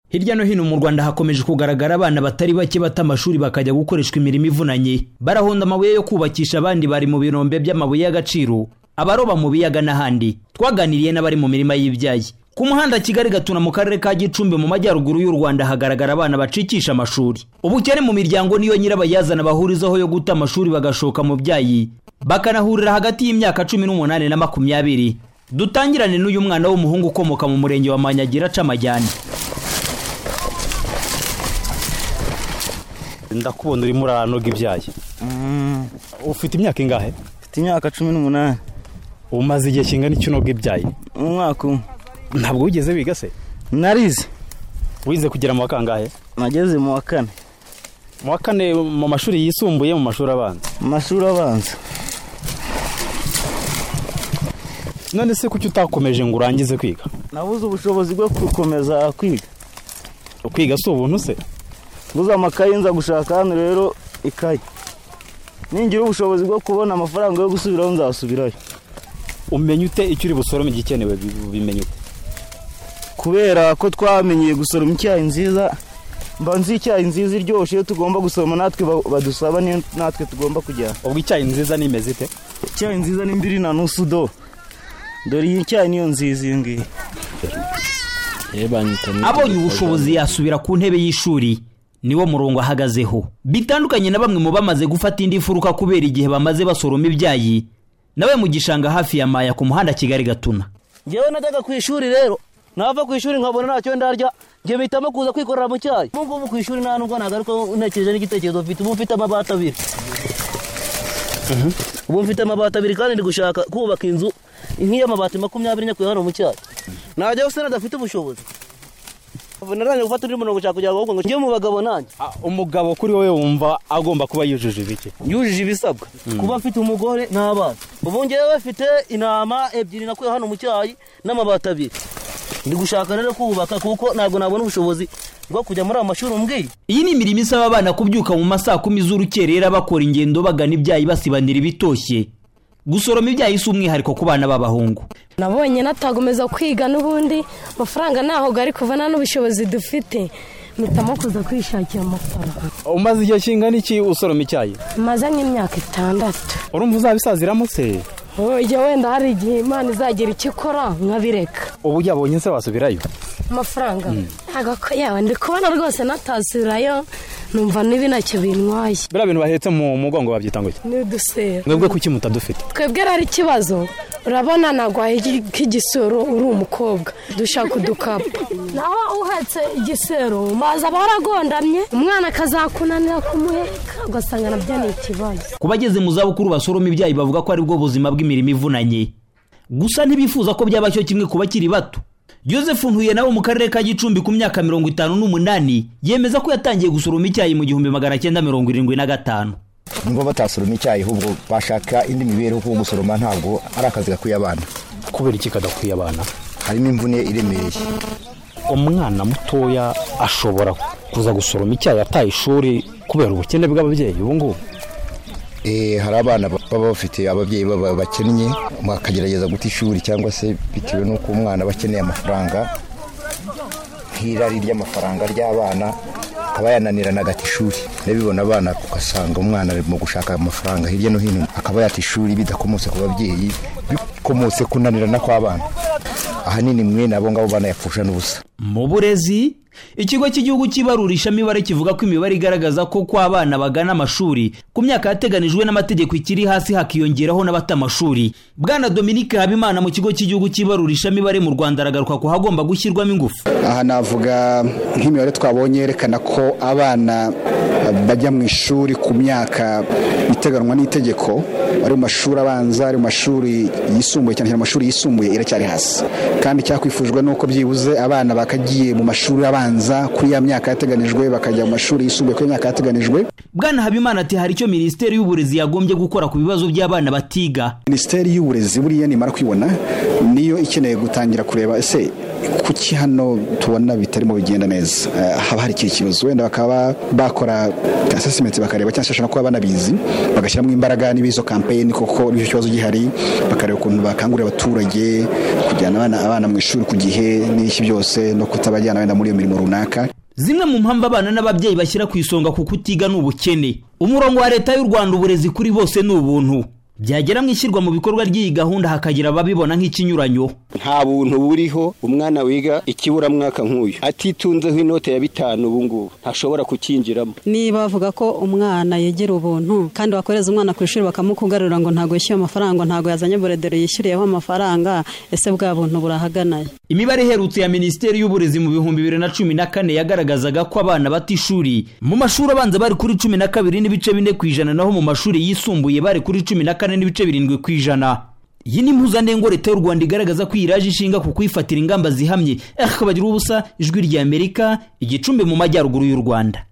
hirya no hino mu rwanda hakomeje kugaragara abana batari bake bata amashuri bakajya gukoreshwa imirimo ivunanye barahonda amabuye yo kubakisha abandi bari mu birombe by'amabuye y'agaciro abaroba mu biyaga n'ahandi twaganiriye n'abari mu mirima y'ibyayi ku muhanda kigali gatuna mu karere ka gicumbi mu majyaruguru y'u rwanda hagaragara abana bacikisha amashuri ubukene mu miryango niyo nyirabayazana bahurizaho yo guta amashuri bagashoka mu byayi bakanahurira hagati y'imyaka cumi n'umunani na makumyabiri dutangirane n'uyu mwana w'umuhungu ukomoka mu murenge wa manyagira aca amajyane ndakubona urimo uranoga ibyayi ufite imyaka ingahe mfite imyaka cumi n'umunani umaze igihe kingana iki unoga ibyayi umwaka umwe ntabwo wigeze wiga se narize wize kugera mu wa kangahe nageze mu wa kane mu wa kane mu mashuri yisumbuye mu mashuri abanza mu mashuri abanza none se kuki utakomeje ngo urangize kwiga nabuze ubushobozi bwo gukomeza kwiga kwiga si ubuntu se buze amakayi nza gushaka hano rero ikayi ningira ubushobozi bwo kubona amafaranga yo gusubiraho nzasubirayo umenya ute icyo uri busorome igikenewe bimenya ute kubera ko twamenyeye gusoroma icyayi nziza mba nzi icyayi nziza iryoshye iyo tugomba gusoroma natwe badusaba niyo natwe tugomba kujyana ubwo icyayi nziza nimeze ite icyayi nziza ni mbiri na nusu do dore iyi cyayi niyo nziza iyi ngiyi abonye ubushobozi yasubira ku ntebe y'ishuri niwo murongo ahagazeho bitandukanye na bamwe mu bamaze gufata indi mfuruka kubera igihe bamaze basoroma ibyayi nawe mu gishanga hafi ya maya ku muhanda kigali gatuna ngewe najyaga ku ishuri rero nava ku ishuri nkabona ntacyo ndarya njye mpitamo kuza kwikorera mu cyayi ubu ngubu ku ishuri nta nubwo ntabwo ariko ntekereje n'igitekerezo mfite ubu mfite amabati abiri ubu mfite amabati abiri kandi ndi gushaka kubaka inzu nk'iy'amabati makumyabiri nyakuye hano mu cyayi najya gusa nadafite ubushobozi narangije gufata undi murongo ushaka kugira ngo ngo njye mu bagabo nanjye umugabo kuri wowe wumva agomba kuba yujuje ibiki yujuje ibisabwa kuba afite umugore n'abana ubu ngewe bafite intama ebyiri nakuye hano mu cyayi n'amabati abiri ndi gushaka rero kubaka kuko ntabwo nabona ubushobozi bwo kujya muri aya mashuri umbwiye iyi ni imirimo isaba abana kubyuka mu masaa kumi z'urukerera bakora ingendo bagana ibyayi basibanira ibitoshye gusoroma ibyayi si umwihariko ku bana b'abahungu nabonye natakomeza kwiga n'ubundi amafaranga ntaho ari kuva nta n'ubushobozi dufite mpitamo kuza kwishakira amafaranga umaze igihe kingana iki usoroma icyayi maze nk'imyaka itandatu urumva uzabisaziramo se ujya wenda hari igihe imana izagira icyo ikora nkabireka ubu yabonye se wasubirayo amafaranga ntabwo ko yaba ndi kubona rwose natasubirayo numva n'ibi ntacyo bintwaye biriya bintu bahetse mu mugongo babyita ngo iki ni udusera mwebwe kuki mutadufite twebwe rero ikibazo urabona ntabwo nk'igisoro uri umukobwa dushaka udukapu naho uhetse igisero maze aba yaragondamye umwana akazakunanira kumuheka ugasanga nabyo ni ikibazo ku bageze mu zabukuru basoroma ibyayi bavuga ko aribwo buzima bw'imirimo ivunanye gusa ntibifuza ko byabashyo kimwe ku bakiri bato joseph ntuye nawe mu karere ka gicumbi ku myaka mirongo itanu n'umunani yemeza ko yatangiye gusoroma icyayi mu gihumbi magana cyenda mirongo irindwi na gatanu nubwo batasoroma icyayi ahubwo bashaka indi mibereho kuko gusoroma ntabwo ari akazi gakwiye abana kubera iki kadakwiye abana harimo imvune iremereye umwana mutoya ashobora kuza gusoroma icyayi ataye ishuri kubera ubukene bw'ababyeyi ubu ngubu Eh, hari abana baba bafite ababyeyi baba bakennye bakagerageza guta ishuri cyangwa se bitewe n'uko umwana aba akeneye amafaranga nk'irari ry'amafaranga ry'abana akaba yananirana agata ishuri nabibona abana ugasanga umwana ari mu gushaka amafaranga hirya no hino akaba yata ishuri bidakomotse ku babyeyi bikomotse kunanirana kw'abana ahanini mwene abo ngabo banayapfusha n'ubusa mu burezi ikigo cy'igihugu cy'ibarurisha imibare kivuga ko imibare igaragaza ko ko abana bagana amashuri ku myaka yateganijwe n'amategeko ikiri hasi hakiyongeraho n'abata amashuri bwana dominike habimana mu kigo cy'igihugu cy'ibarurisha imibare mu rwanda aragaruka ko hagomba gushyirwamo ingufu aha navuga nk'imibare twabonye yerekana ko abana bajya mu ishuri ku myaka iteganwa n'itegeko ari mu mashuri abanza ari mu mashuri yisumbuye cyane cyane mu mashuri yisumbuye iracyari hasi kandi cyakwifujwe n'uko byibuze abana bakagiye mu mashuri abanza kuri ya myaka yateganijwe bakajya mu mashuri yisumbuye kuri ya myaka yateganijwe bwana habimana ati hari icyo minisiteri y'uburezi yagombye gukora ku bibazo by'abana batiga minisiteri y'uburezi buriya nimara kwibona niyo ikeneye gutangira kureba ese kuki hano tubona bitarimo bigenda neza Eh, haba hari ikihe kibazo wenda bakaba bakora asesimenti bakareba cyangwa se bashobora kuba banabizi bagashyiramo imbaraga niba izo kampeyini koko n'icyo kibazo gihari bakareba ukuntu bakangurira abaturage kujyana abana abana mu ishuri ku gihe n'iki byose no kutabajyana wenda muri iyo mirimo runaka zimwe mu mpamvu abana n'ababyeyi bashyira ku isonga ku kutiga ni ubukene umurongo wa leta y'u rwanda uburezi kuri bose ni ubuntu byagera mu ishyirwa mu bikorwa ry'iyi gahunda hakagira ababibona nk'ikinyuranyo nta buntu buriho umwana wiga ikiburamwaka nk'uyu atitunzeho inoti ya bitanu ubu ngubu ntashobora kukinjiramo niba bavuga ko umwana yegera ubuntu kandi wakohereza umwana ku ishuri bakamukugarura ngo ntabwo yishyuye amafaranga ntabwo yazanye boredero yishyuriyeho amafaranga ese bwa buntu burahaganaye imibare iherutse ya minisiteri y'uburezi mu bihumbi bibiri na cumi na kane yagaragazaga ko abana bata ishuri mu mashuri abanza bari kuri cumi na kabiri n'ibice bine ku ijana naho mu mashuri yisumbuye bari kuri cumi na kane n'ibice birindwi ku ijana iyi ni impuzandengo leta y'u rwanda igaragaza ko iyi iraje ishinga ku kwifatira ingamba zihamye akabagira ubusa ijwi ry'amerika igicumbi mu majyaruguru y'u rwanda